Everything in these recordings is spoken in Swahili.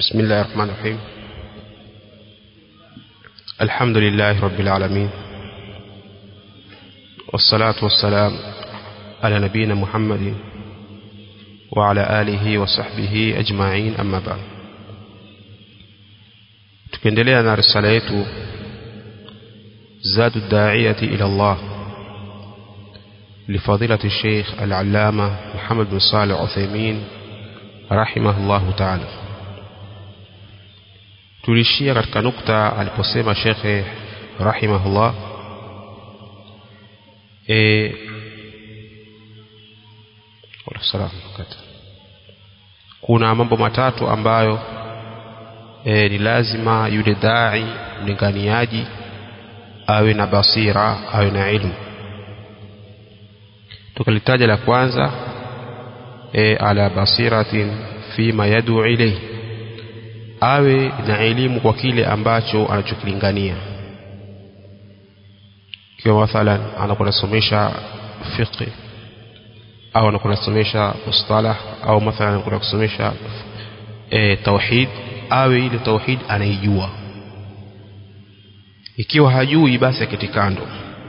بسم الله الرحمن الرحيم الحمد لله رب العالمين والصلاة والسلام على نبينا محمد وعلى آله وصحبه أجمعين أما بعد tukiendelea na risala yetu zadu daiyati ila Allah لفضيلة الشيخ العلامة محمد بن صالح عثيمين رحمه الله تعالى tulishia katika nukta aliposema shekhe rahimahullah e, kuna mambo matatu ambayo e, ni lazima yule dai mlinganiaji awe na basira awe na ilmu tukalitaja la kwanza e, ala basiratin fima yadu ilayhi awe na elimu kwa kile ambacho anachokilingania kiwa mathalan anakuwa anasomesha fiqh au anakuwa anasomesha mustalah au mathalan anakuwa kusomesha e, tauhid awe ile tauhid anaijua ikiwa hajui basi aketi kando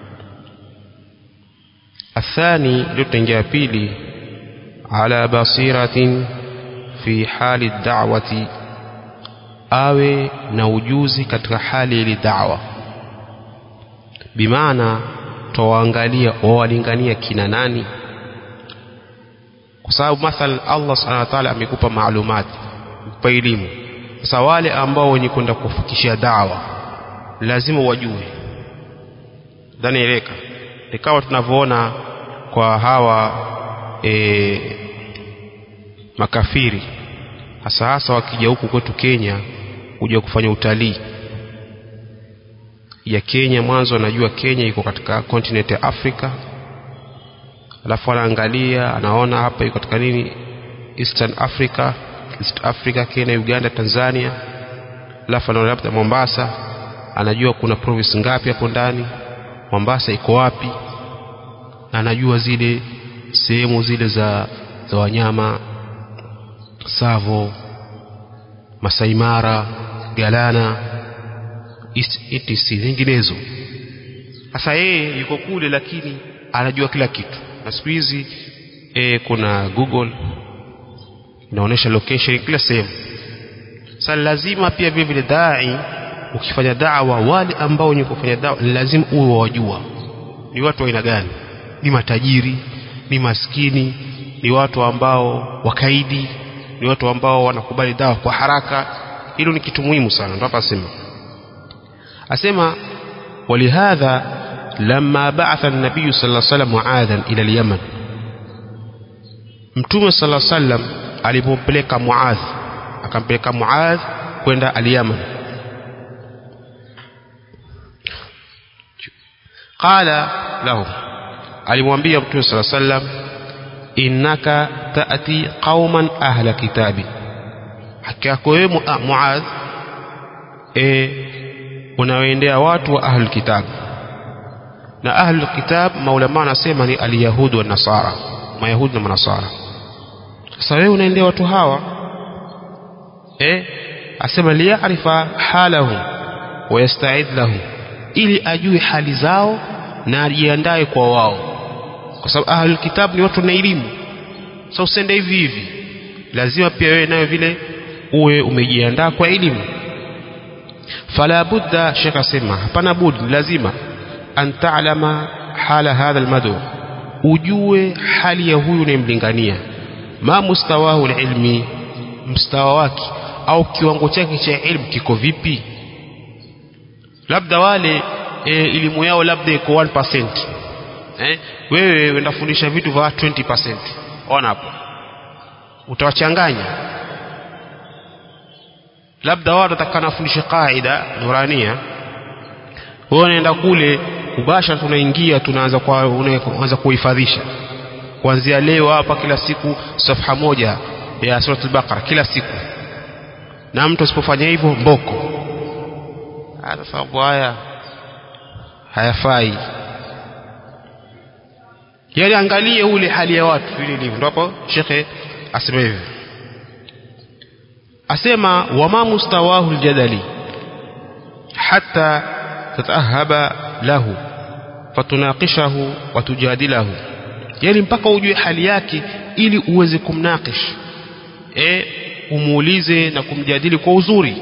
athani ndio tutaingia pili ala basiratin fi hali da'wati awe na ujuzi katika hali ile da'wa bimaana twawaangalia wawalingania kina nani kwa sababu mathalan Allah subhanahu wa ta'ala amekupa maalumati kwa elimu sasa wale ambao wenye kwenda kufikishia dawa lazima wajue dhani eleka ikawa tunavyoona kwa hawa e, makafiri hasa hasa wakija huku kwetu Kenya kuja kufanya utalii ya Kenya mwanzo anajua Kenya iko katika continent ya Afrika alafu anaangalia anaona hapa iko katika nini Eastern Africa East Africa Kenya Uganda Tanzania alafu anaona labda Mombasa anajua kuna province ngapi hapo ndani Mombasa iko wapi anajua zile sehemu zile za za wanyama Savo Masai Mara Galana etc zinginezo sasa yeye yuko kule lakini anajua kila kitu na siku hizi e, kuna Google inaonyesha location kila sehemu sasa lazima pia vile vile dai ukifanya dawa wale ambao wenye kufanya dawa lazima uwe wajua ni watu wa aina gani ni matajiri ni maskini ni watu ambao wakaidi ni watu ambao wanakubali dawa kwa haraka hilo ni kitu muhimu sana ndio hapa asema asema walihadha lamma ba'atha an-nabiy sallallahu alayhi wasallam muadhan ila al-yaman mtume sallallahu alayhi wasallam alipompeleka muadh akampeleka muadh kwenda al-yaman qala lahu alimwambia mtume sallallahu alayhi wasallam innaka taati qauman ahla kitabi haki yako wewe muadh e, unawaendea watu wa ahlul kitab na ahlul kitab maulama anasema ni alyahudi wa nasara mayahudi na manasara sasa wewe unaendea watu hawa eh asema liyarifa halahum wa yasta'id lahum ili ajue hali zao na ajiandae kwa wao kwa sababu ahlul kitab ni watu na elimu sasa usende hivi hivi lazima pia wewe nayo vile uwe umejiandaa kwa elimu fala budda shekh asema hapana budi lazima an ta'lama hala hadha almadu ujue hali ya huyu unayemlingania ma mustawahu alilmi mstawa wake au kiwango chake cha elimu kiko vipi labda wale e, elimu yao labda iko 1% eh wewe unafundisha vitu vya 20% ona hapo utawachanganya labda wao watakana fundisha kaida nurania wewe unaenda kule kubasha tunaingia tunaanza kwa unaanza kuhifadhisha kuanzia leo hapa kila siku safha moja ya suratul baqara kila siku na mtu asipofanya hivyo mboko hata sababu haya hayafai yani angalie ule hali ya watu vile ilivyo ndipo shekhe asema hivi asema wama mustawahu aljadali hatta tatahaba lahu fatunaqishahu watujadilahu yani mpaka ujue hali yake ili uweze kumnakish e umuulize na kumjadili kwa uzuri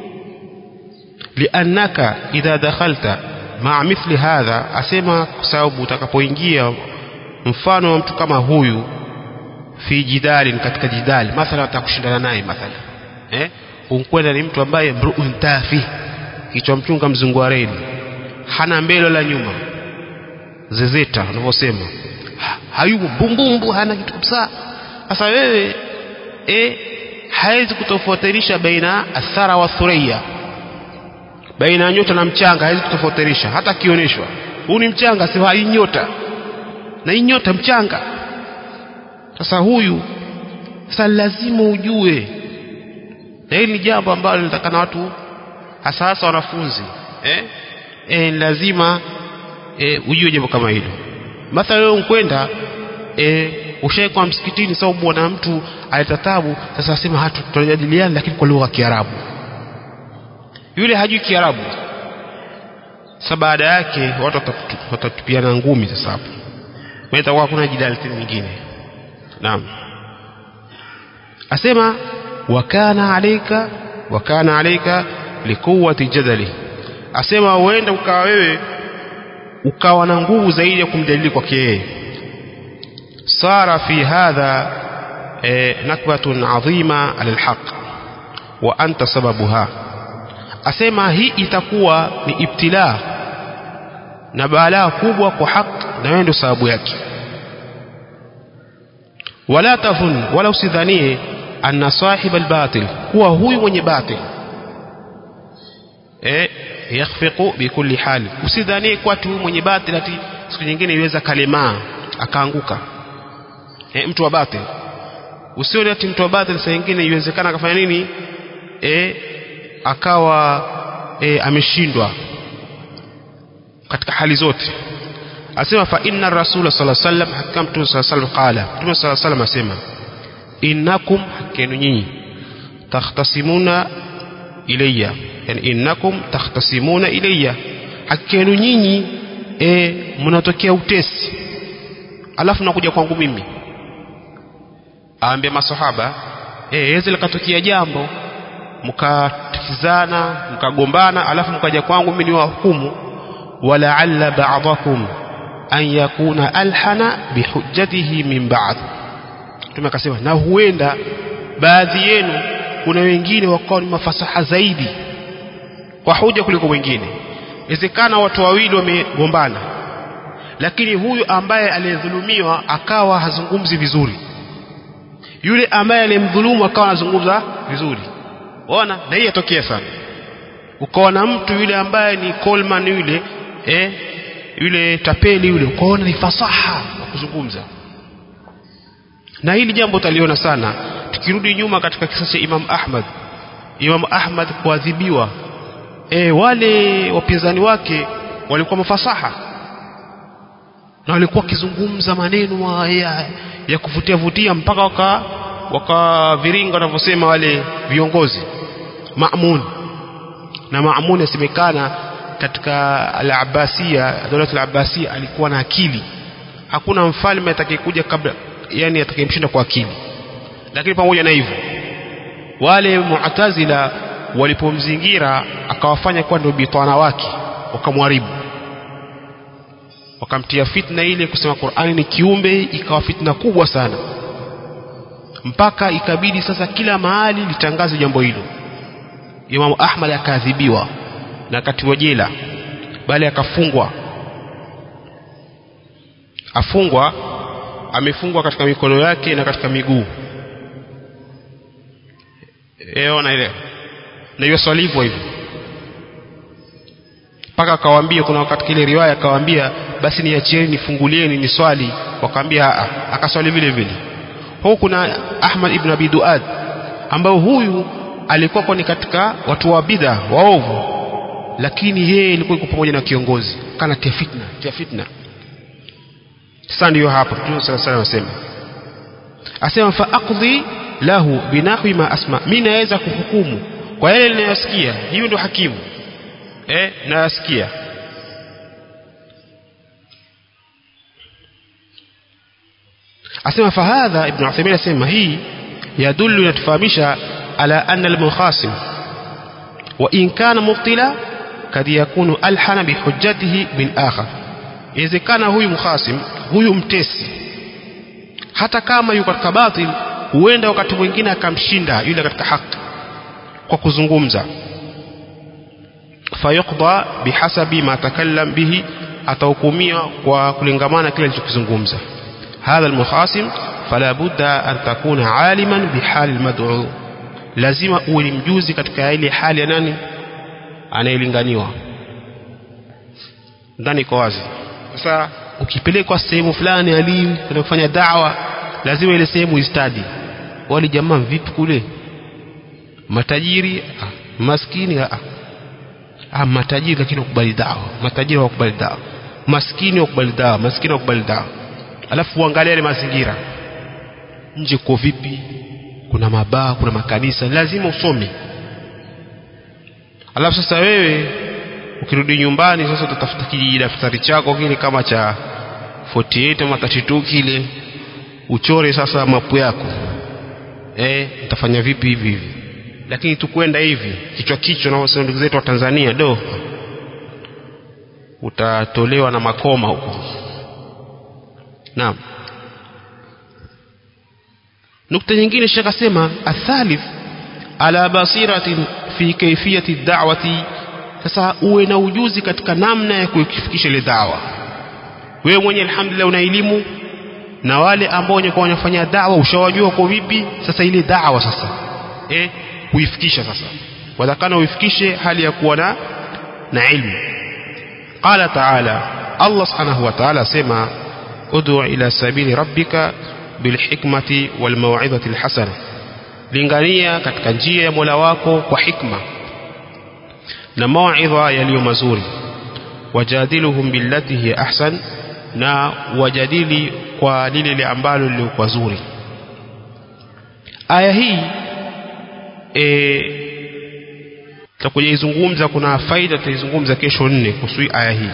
liannaka idha dakhalta maa mithli hadha asema kwa sababu utakapoingia mfano wa mtu kama huyu fi jidalin katika jidali mathala atakushindana naye mathala eh unkwenda ni mtu ambaye mruun tafi kichwa mchunga mzungu wa reli hana mbele la nyuma zezeta unavyosema hayupo bumbumbu hana kitu kabisa sasa wewe eh hawezi kutofautisha baina athara wa thureya baina ya nyota na mchanga hawezi kutofautisha hata akioneshwa huu ni mchanga si hii nyota na hii nyota mchanga sasa huyu sasa lazima ujue na hili ni jambo ambalo linatakana watu hasa hasa wanafunzi eh? Eh, lazima eh, ujue jambo kama hilo mathala leo nkwenda eh, ushaekwa msikitini sababu bwana mtu aleta tabu sasa asema hatu tunajadiliana lakini kwa lugha ya Kiarabu yule hajui Kiarabu sasa baada yake watu watatupiana ngumi sasa hapo itakuwa hakuna jidali tena nyingine naam asema wakana alaika wakana alaika likuwati jadali asema uenda ukawa wewe ukawa na nguvu zaidi ya kumjadili kwake yeye sara fi hadha e, nakbatun adhima ala alhaq wa anta sababuha asema hii itakuwa ni ibtila na balaa kubwa kwa haq na wewe ndio sababu yake wala tafun wala usidhanie anna sahib albatil kuwa huyu mwenye batil eh yakhfiqu bikulli hali usidhanie kwa tu mwenye batil ati siku nyingine iweza kalemaa akaanguka eh mtu wa batil usione ati mtu wa batil saa nyingine iwezekana akafanya nini eh akawa eh ameshindwa katika hali zote asema fa inna rasula sallallahu alaihi wasallam hakika mtume sallallahu alaihi wasallam qala mtume sallallahu alaihi wasallam asema innakum hakenu nyinyi takhtasimuna ilayya yani innakum takhtasimuna ilayya hakenu nyinyi e, mnatokea utesi alafu nakuja kwangu mimi aambia masahaba eh yaweza likatokea jambo mkatikizana mkagombana alafu mkaja kwangu mimi niwahukumu walaalla ba'dakum an yakuna alhana bihujjatihi min ba'd Mtume akasema na huenda baadhi yenu kuna wengine wakawa ni mafasaha zaidi kwa hoja kuliko wengine inawezekana watu wawili wamegombana lakini huyu ambaye aliyedhulumiwa akawa hazungumzi vizuri yule ambaye aliyemdhulumu akawa anazungumza vizuri ona na hii yatokea sana ukaona mtu yule ambaye ni Coleman yule eh yule tapeli yule ukaona ni fasaha wa kuzungumza na hili jambo utaliona sana tukirudi nyuma katika kisa cha Imam Ahmad Imam Ahmad kuadhibiwa e, wale wapinzani wake walikuwa mafasaha na walikuwa wakizungumza maneno ya, ya kuvutia vutia mpaka waka wakaviringa wanavyosema wale viongozi Maamun na Maamun yasemekana katika al-Abbasia dola al-Abbasia alikuwa na akili hakuna mfalme atakayekuja kabla yani atakayemshinda kwa akili lakini pamoja na hivyo wale mu'tazila walipomzingira akawafanya kuwa ndio bitwana wake wakamharibu wakamtia fitna ile kusema Qur'ani ni kiumbe ikawa fitna kubwa sana mpaka ikabidi sasa kila mahali litangaze jambo hilo Imam Ahmad akaadhibiwa na akatiwa jela bali akafungwa afungwa amefungwa katika mikono yake na katika miguu eona ile na hiyo swali hivyo hivyo mpaka akawaambia kuna wakati ile riwaya akawaambia basi niachieni nifungulieni ni swali wakaambia akaswali vile vile huku kuna Ahmad ibn Abi Duad ambao huyu alikuwa kwa ni katika watu wa bidha waovu lakini yeye ilikuwa iko pamoja na kiongozi kana tia fitna tia fitna sasa ndio hapo Mtume صلى الله عليه وسلم asema fa aqdi lahu binahwi ma asma mimi naweza kuhukumu kwa yale ninayosikia hiyo ndio hakimu eh nayasikia asema fahadha ibn Uthaymeen asema hii yadullu inatufahamisha ala anna al-mukhasim wa in kana mubtila kad yakunu alhana bihujjatihi min akhar inawezekana huyu mukhasim huyu mtesi hata kama yuko katika batil huenda wakati mwingine akamshinda yule katika haki kwa kuzungumza fayuqda bihasabi ma takallam bihi atahukumiwa kwa kulingamana kile alichokizungumza hadha almukhasim fala budda an takuna aliman bihali almad'u lazima uwe ni mjuzi katika ile hali ya nani anayelinganiwa ndani kwa wazi sasa ukipelekwa sehemu fulani alim kwenda kufanya dawa lazima ile sehemu istadi wale jamaa vipi kule matajiri ah, maskini ah, ah, matajiri lakini wakubali dawa matajiri wakubali dawa maskini wakubali dawa maskini wakubali dawa alafu uangalia yale mazingira nje kwa vipi kuna mabaa kuna makanisa lazima usome alafu sasa wewe ukirudi nyumbani sasa utatafuta kijidaftari chako kile kama cha 48 ama 32 kile uchore sasa mapu yako eh utafanya vipi hivi hivi lakini tukwenda hivi kichwa kichwa na wasema ndugu zetu wa Tanzania do utatolewa na makoma huko naam nukta nyingine shekh asema athalith ala basiratin fi kaifiyati da'wati sasa uwe na ujuzi katika namna ya kuifikisha ile dawa wewe mwenye alhamdulillah una elimu na wale ambao wenye kwa wanafanya dawa ushawajua kwa vipi sasa ile dawa sasa eh kuifikisha sasa wadhakana uifikishe hali ya kuwa na na ilmu qala ta'ala Allah subhanahu wa ta'ala sema ud'u ila sabili rabbika bilhikmati walmau'izati alhasana lingania katika njia ya Mola wako kwa hikma na mauidha yaliyo mazuri wajadiluhum billati hiya ahsan na wajadili kwa lile ambalo lilikuwa zuri aya hii e, tutakujaizungumza kuna faida tutaizungumza kesho nne kuhusu aya hii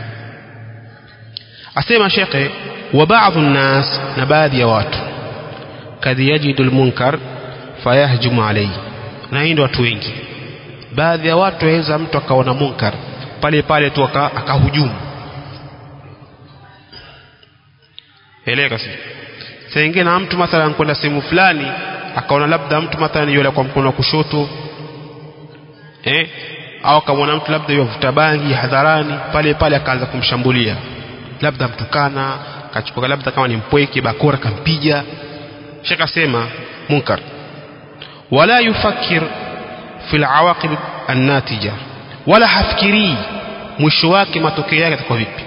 asema shekhe wa baadhi nnas na baadhi ya watu kad yajidu lmunkar fayahjumu alayhi na hii ndio watu wengi baadhi ya watu waweza mtu akaona munkar pale pale tu akahujumu eleka si saa ingine na mtu mathalan kwenda sehemu fulani akaona labda mtu mathalan yule kwa mkono wa kushoto eh au akamwona mtu labda yavuta bangi hadharani pale pale akaanza kumshambulia labda mtukana kachukua labda kama ni mpweke bakora kampiga shaka sema munkar wala yufakir fi alawaqib annatija wala hafikirii mwisho wake matokeo yake yatakuwa vipi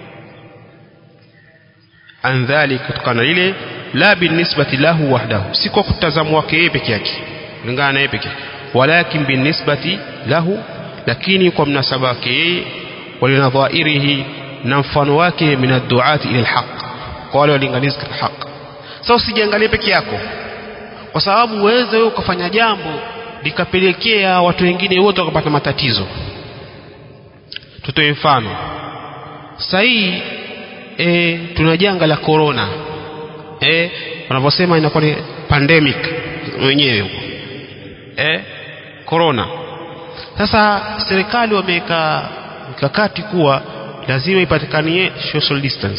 an dhalik kutokana ile la binisbati lahu wahdahu si kwa kutazamwa wake yeye peke yake kulingana na yeye peke yake walakin binisbati lahu lakini kwa mnasaba wake yeye walinadhairihi na mfano wake min adduati ila alhaq kwa wale walinganizi katika haq sasa usijiangalie peke yako kwa sababu uweze wewe ukafanya jambo likapelekea watu wengine wote wakapata matatizo tutoe mfano sasa hii e, tuna janga la corona e, wanavyosema inakuwa ni pandemic wenyewe huko e, corona sasa serikali wameweka mikakati kuwa lazima ipatikanie social distance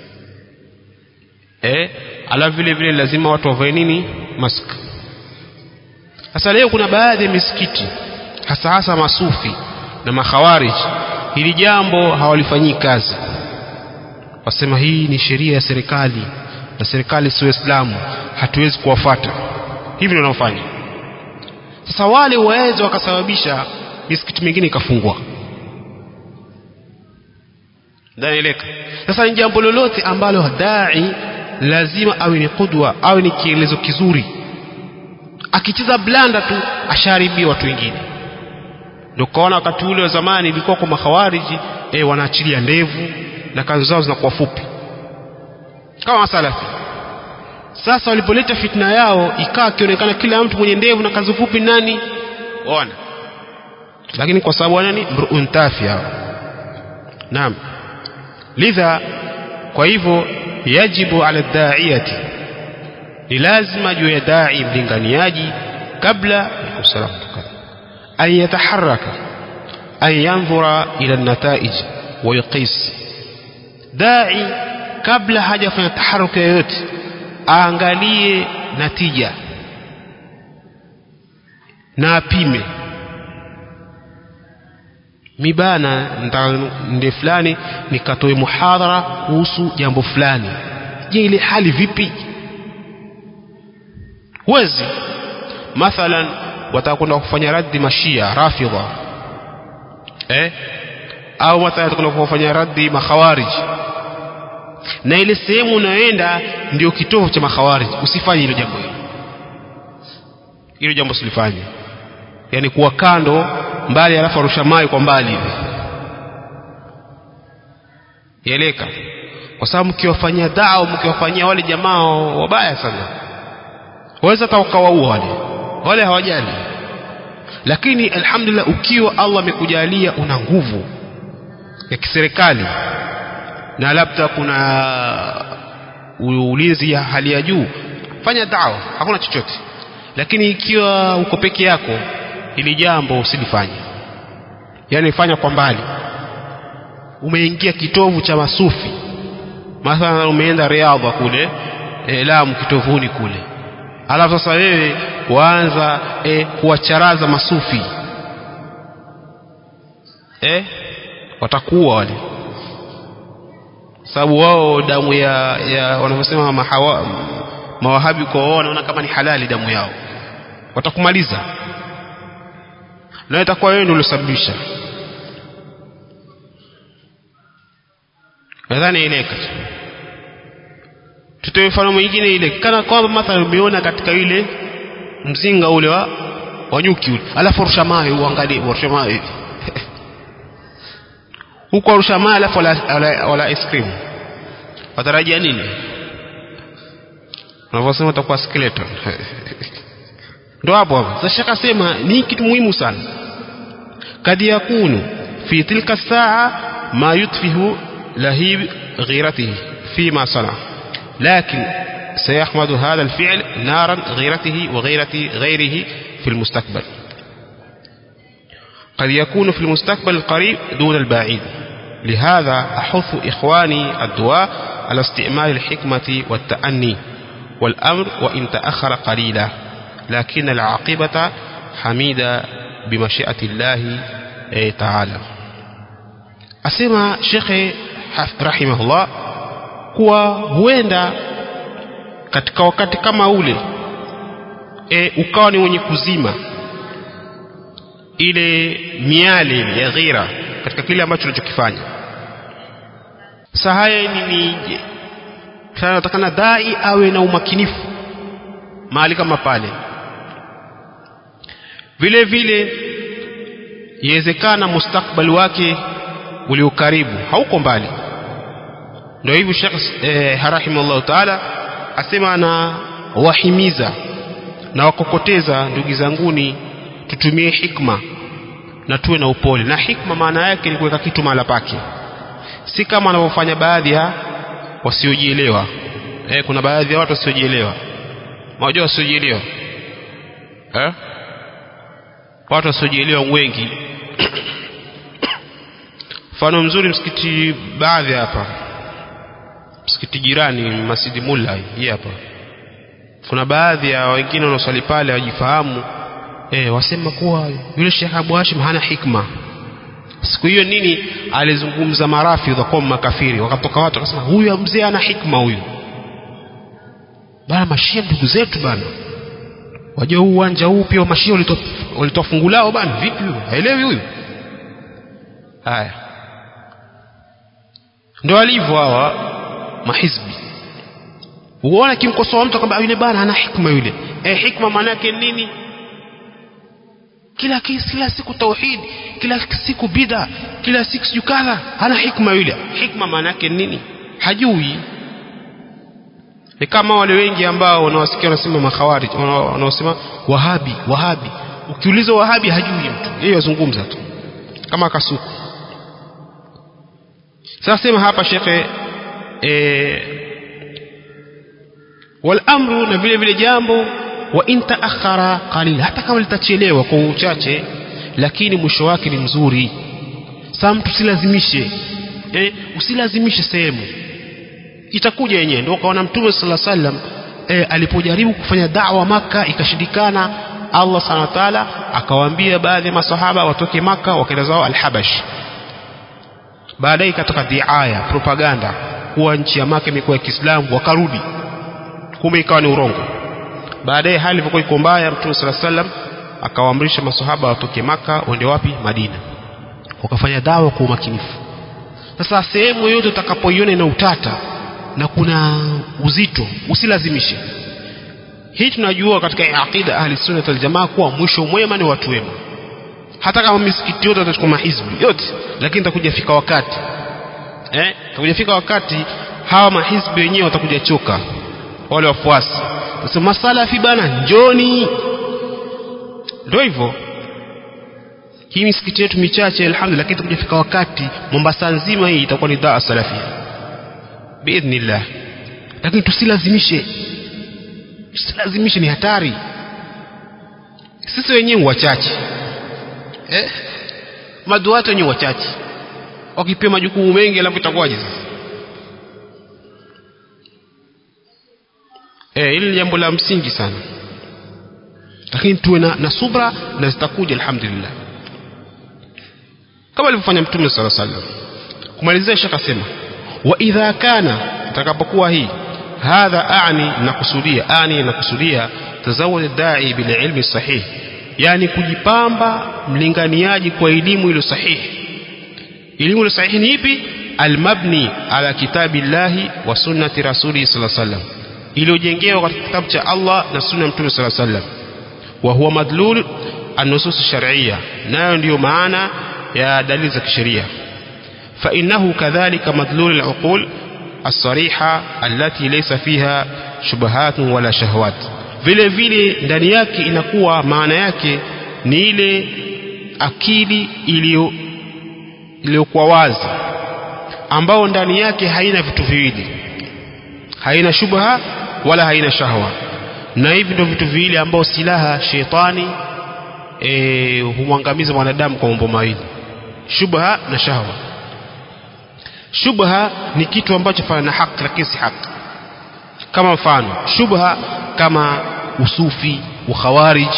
eh alafu vile vile lazima watu wavae nini mask sasa leo kuna baadhi ya misikiti hasa hasa masufi na makhawarij hili jambo hawalifanyii kazi wasema hii ni sheria ya serikali na serikali si waislamu hatuwezi kuwafuata hivi ndio wanaofanya sasa wale waweza wakasababisha misikiti mingine ikafungwa danieleka sasa ni jambo lolote ambalo dai lazima awe ni kudwa awe ni kielezo kizuri akicheza blanda tu asharibia watu wengine ndio kaona wakati ule wa zamani ilikuwa kwa makhawariji eh wanaachilia ndevu na kazi zao zinakuwa fupi kama masalafi sasa walipoleta fitna yao ikawa akionekana kila mtu mwenye ndevu na kazi fupi nani ona lakini kwa sababu nani mruun tafi hao naam lidha kwa hivyo yajibu ala daiyati ni lazima juu ya dai mlinganiaji kabla kusalamu an yataharaka an yanzura ila nataij wa yuqis dai kabla hajafanya taharuki yoyote aangalie natija na apime mibana nde fulani nikatoe muhadhara kuhusu jambo fulani je ile hali vipi huwezi mathalan watakwenda kufanya raddi mashia rafidha eh au mathalan watakwenda kufanya raddi makhawarij na ile sehemu unayoenda ndio kitovu cha makhawarij usifanye hilo jambo hilo hilo jambo usilifanye yani kuwa kando mbali alafu arusha mawe kwa mbali hivi yeleka kwa sababu mkiwafanyia dao mkiwafanyia wale jamaa wabaya sana waweza hata ukawaua wale wale hawajali lakini alhamdulillah ukiwa Allah amekujalia una nguvu ya kiserikali na labda kuna ulinzi ya hali ya juu fanya dawa hakuna chochote lakini ikiwa uko peke yako ili jambo usilifanye yani fanya kwa mbali umeingia kitovu cha masufi mathalan umeenda riadha kule e, Lamu kitovuni kule alafu sasa wewe waanza e, kuwacharaza masufi e, watakuwa wale sababu wao damu ya, ya wanavyosema mahawa, mawahabi kwa wao wanaona kama ni halali damu yao watakumaliza na itakuwa wewe ndio uliosababisha nadhani ileka tutoe mfano mwingine ile kana kwamba mathalan umeona katika ile mzinga ule wa wanyuki ule alafu rusha mawe uangalie rusha mawe hivi huko rusha mawe alafu wala, wala, wala ice cream watarajia nini unavyosema utakuwa skeleton ndo hapo hapo sasa shaka sema ni kitu muhimu sana kad yakunu fi tilka saa ma yutfihu lahib ghiratihi fima sana لكن سيحمد هذا الفعل نارا غيرته وغيرة غيره في المستقبل قد يكون في المستقبل القريب دون البعيد لهذا أحث إخواني الدعاء على استعمال الحكمة والتأني والأمر وإن تأخر قليلا لكن العاقبة حميدة بمشيئة الله تعالى أسمى شيخ رحمه الله kuwa huenda katika wakati kama ule e, ukawa ni wenye kuzima ile miale ile ya ghira katika kile ambacho unachokifanya sasa haya ni nije natakana dai awe na umakinifu mahali kama pale vile vile iwezekana mustakbali wake ulio karibu hauko mbali ndio hivyo Sheikh eh, rahimahullah taala asema na wahimiza na wakokoteza ndugu zanguni tutumie hikma na tuwe na upole na hikma maana yake ni kuweka kitu mahala pake si kama wanavyofanya baadhi ya wasiojielewa eh, kuna baadhi ya watu wasiojielewa unajua wasiojielewa eh? watu wasiojielewa wengi mfano mzuri msikiti baadhi hapa msikiti jirani Masjidi Mulla hii hapa kuna baadhi ya wengine wanaoswali pale wajifahamu eh, wasema kuwa yule Sheikh Abu Hashim hana hikma siku hiyo nini alizungumza marafidha kwa makafiri wakatoka watu wakasema huyu mzee ana hikma huyu bana mashia ndugu zetu bana wajua huu uwanja huu pia mashia walitoa fungu lao bana vipi huyu haelewi huyu haya ndio alivyo hawa mahizbi uone kimkosoa mtu kwamba yule bana ana hikma yule eh hikma maana yake nini kila kila siku tauhid kila siku bid'a kila siku siju kadha hana hikma yule hikma maana yake nini hajui ni kama wale wengi ambao wanawasikia wanasema makhawarij wanaosema wahabi wahabi ukiuliza wahabi hajui mtu yeye yazungumza tu kama kasuku sasa sema hapa shekhe e, wal amru na vile vile jambo wa in taakhara qalil hata kama litachelewa kwa uchache lakini mwisho wake ni mzuri sasa mtu usilazimishe eh, usilazimishe sehemu itakuja yenyewe ndio kaona mtume sala sallam eh, alipojaribu kufanya da'wa maka ikashindikana Allah subhanahu wa ta'ala akawaambia baadhi ya masahaba watoke maka wakaenda zao al-Habash baadaye ikatoka diaya propaganda kuwa nchi ya maka imekuwa ya Kiislamu wakarudi kumbe ikawa ni urongo baadaye hali ilivyokuwa iko mbaya mtume sala sallam akawaamrisha masahaba watoke maka waende wapi Madina wakafanya dawa kwa umakinifu sasa sehemu yoyote utakapoiona ina utata na kuna uzito usilazimishe hii tunajua katika aqida ahli sunna wal jamaa kuwa mwisho mwema ni watu wema hata kama misikiti yote watachukua mahizbi yote lakini takuja fika wakati eh takuja fika wakati hawa mahizbi wenyewe watakuja choka wale wafuasi sasa masalafi bana njoni ndio hivyo hii misikiti yetu michache alhamdulillah lakini tukijafika wakati Mombasa nzima hii itakuwa ni daa salafia biidhnillah lakini tusilazimishe tusilazimishe ni hatari sisi wenyewe wachache eh maduati wenyewe wachache wakipewa majukumu mengi alafu itakuwaje sasa eh hili ni jambo la msingi sana lakini tuwe na, na subra na zitakuja alhamdulillah kama alivyofanya mtume sala sallam kumalizia shaka asema wa idha kana takapokuwa hii hadha ani nakusudia ani nakusudia tazawud dai bil ilmi sahih yani kujipamba mlinganiaji kwa elimu iliyo sahihi elimu iliyo sahihi ni ipi almabni ala kitabillahi wa sunnati rasuli sallallahu alaihi wasallam iliyojengewa katika kitabu cha Allah na sunna ya mtume sallallahu alaihi wasallam wa huwa madlul an-nusus shar'iyya nayo ndiyo maana ya dalili za kisheria فإنه كذلك مدلول العقول الصريحة التي ليس فيها شبهات ولا شهوات vile vile ndani yake inakuwa maana yake ni ile akili iliyo iliyokuwa wazi ambao ndani yake haina vitu viwili haina shubha wala haina shahwa na hivi ndio vitu viwili ambao silaha shetani e, humwangamiza mwanadamu kwa mambo mawili shubha na shahwa shubha ni kitu ambacho fana na haki lakini si haki kama mfano shubha kama usufi ukhawarij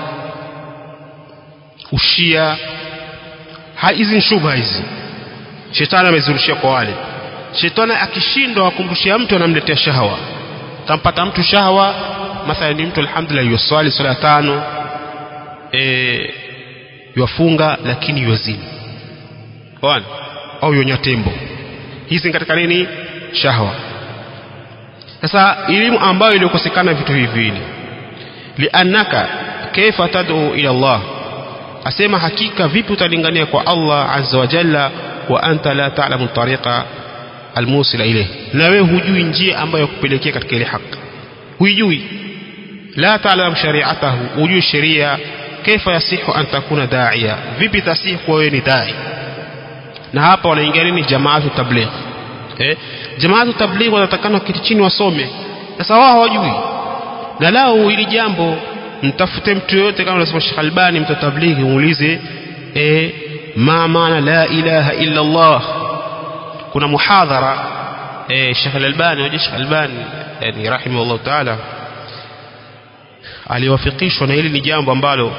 ushia hizi ni shubha hizi shetani amezirushia kwa wale shetani akishindwa kumrushia mtu anamletea shahawa tampata mtu shahawa mathalan ni mtu alhamdulillah yuswali swala tano e, yafunga lakini yuazini bwana au yonya tembo hizi katika nini shahwa sasa elimu ambayo ilikosekana vitu hivi viwili liannaka kaifa tad'u ila Allah asema hakika vipi utalingania kwa Allah azza wa jalla wa anta la ta'lamu tariqa almusila ilayhi na wewe hujui njia ambayo kupelekea katika ile haki huijui la ta'lam shari'atahu hujui sheria kaifa yasihu an takuna da'iya vipi tasihu kwa wewe ni dai na hapa wanaingia nini jamaatu tabligh eh jamaatu tabligh wanatakana kiti chini wasome sasa wao hawajui na lao hili jambo mtafute mtu yoyote kama unasema Sheikh Albani mtatablighi muulize eh ma maana la ilaha illa Allah kuna muhadhara eh Sheikh Albani au Sheikh Albani yani rahimahullah ta'ala aliwafikishwa na hili ni jambo ambalo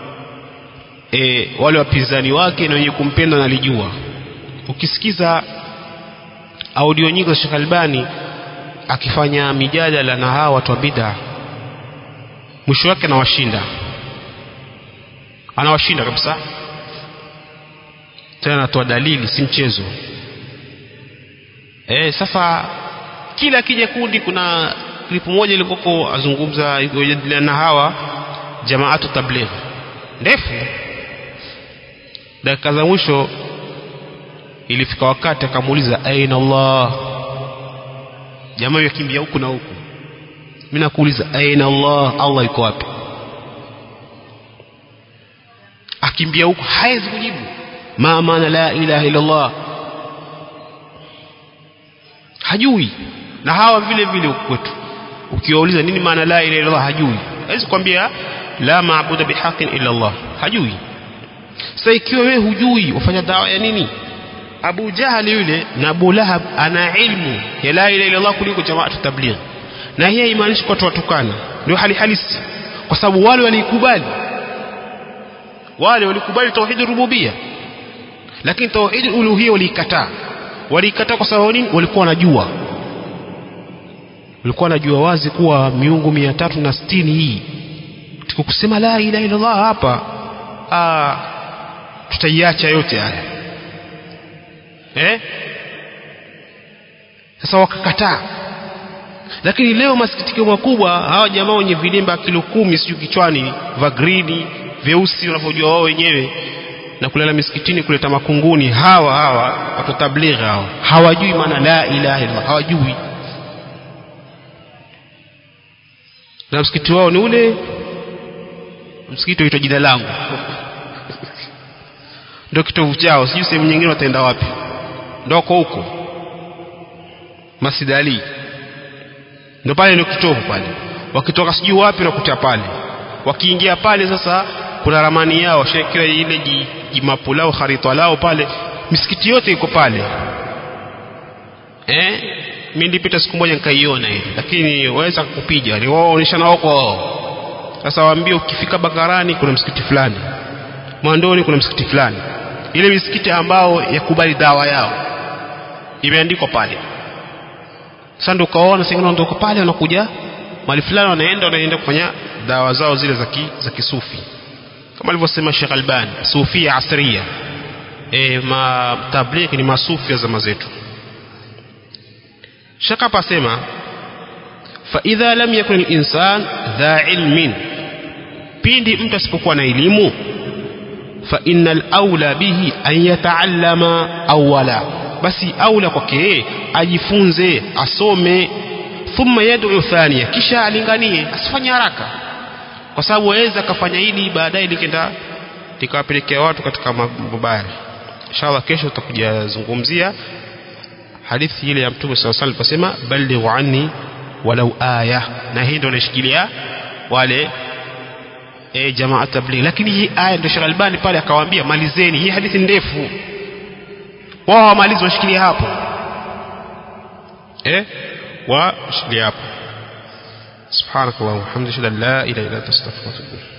e, wale wapinzani wake na wenye kumpenda nalijua ukisikiza audio nyingi za Sheikh Albani akifanya mijadala na hawa watu wa bid'a mwisho wake anawashinda anawashinda kabisa tena anatoa dalili si mchezo e, sasa kila kija kundi kuna klipu moja ilikoko azungumza yajadiliana na hawa jamaatu tabligh ndefu dakika za mwisho ilifika wakati akamuuliza aina Allah jamaa yakimbia huku na huku mimi nakuuliza aina Allah Allah yuko wapi akimbia huko hawezi kujibu ma maana la ilaha illa Allah hajui na hawa vile vile huku kwetu ukiwauliza nini maana la ilaha illa Allah hajui hawezi kwambia la maabuda bihaqin illa Allah hajui sasa ikiwa wewe hujui ufanya dawa ya nini Abu Jahali yule na Abu Lahab ana ilmu ya la ilaha illa Allah kuliko jamaatu tabligh na hii haimaanishi kwa watu watukana ndio hali halisi kwa sababu wale walikubali wale walikubali tauhid rububia lakini tauhid uluhia waliikataa waliikataa kwa sababu nini walikuwa wanajua walikuwa wanajua wazi kuwa miungu mia tatu na sitini hii tukikusema la ilaha illa Allah hapa ah tutaiacha yote haya eh sasa wakakataa lakini leo masikitiko makubwa hawa jamaa wenye vilimba kilo kumi sijui kichwani vya grini vyeusi wanavyojua wao wenyewe na kulala misikitini kuleta makunguni hawa hawa watu tablighi hawa hawajui maana la ilaha illallah hawajui na msikiti wao ni ule msikiti uitwa jina langu ndio kitovu chao sijui sehemu nyingine wataenda wapi ndoko huko Masjid Ali ndio pale ndio kitovu pale wakitoka sijui wapi nakuta pale wakiingia pale sasa kuna ramani yao shekiwa ile jimapu lao kharita lao pale misikiti yote iko pale eh mimi nilipita siku moja nikaiona ile lakini waweza kukupiga ni wao oneshana wako sasa waambie ukifika Bakarani kuna msikiti fulani Mwandoni kuna msikiti fulani ile misikiti ambao yakubali dawa yao imeandikwa pale sasa ndio ukaona sasa wanaondoka pale wanakuja mali fulani wanaenda wanaenda kufanya dawa zao zile za za kisufi kama alivyosema Sheikh Albani sufia asria e, ma tablighi ni masufi ya zama zetu Sheikh hapa asema fa idha lam yakun al-insan dha ilmin pindi mtu asipokuwa na elimu fa innal aula bihi an yataallama awwala basi aula kwake ajifunze asome thumma yad'u thania kisha alinganie asifanye haraka kwa sababu waweza akafanya hili baadaye likenda likawapelekea watu katika mabaya inshallah kesho tutakuja zungumzia hadithi ile ya mtume sallallahu alaihi wasallam aliposema ballighu anni walau aya na hii ndio inashikilia wale e, jamaa tabligh lakini hii aya ndio Sheikh Albani pale akawaambia malizeni hii hadithi ndefu wao wamalizi washikilia hapo eh washikilia hapo سبحانك اللهم وبحمدك لا اله الا انت استغفرك واتوب اليك